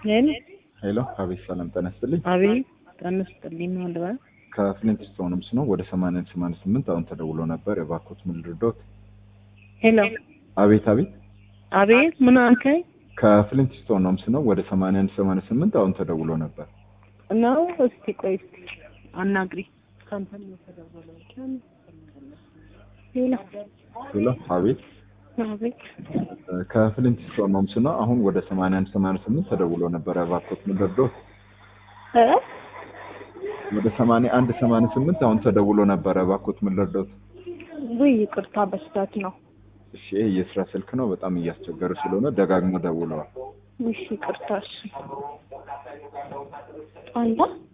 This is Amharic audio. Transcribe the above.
ሄሎ ሄሎ፣ አቤት። ሰላም ጤና ይስጥልኝ። አቤት ጤና ይስጥልኝ። ማን ልበል? ከፍሊንት ስቶንስ ነው። ወደ ሰማንያ ሰማንያ ስምንት አሁን ተደውሎ ነበር። የባኮት ምን ልርዶት? ሄሎ አቤት አቤት። አቤት ምን አልከኝ? ከፍሊንት ስቶንስ ነው። ወደ ሰማንያ አንድ ሰማንያ ስምንት አሁን ተደውሎ ነበር። ነው እስቲ ቆይ እስቲ አናግሪ። ካንተ ነው የተደወለው? ሄሎ ሄሎ፣ አቤት። አቤት ከፍሊንት ስቶንስ ነው። አሁን ወደ ሰማንያ አንድ ሰማንያ ስምንት ተደውሎ ነበር። የባኮት ምን ልርዶት? እ ወደ ሰማንያ አንድ ሰማንያ ስምንት አሁን ተደውሎ ነበር። የባኮት ምን ልርዶት? ውይ ይቅርታ በስህተት ነው። እሺ፣ ይሄ የስራ ስልክ ነው። በጣም እያስቸገረ ስለሆነ ደጋግሞ ደውለዋል። እሺ ይቅርታ። እሺ አንተ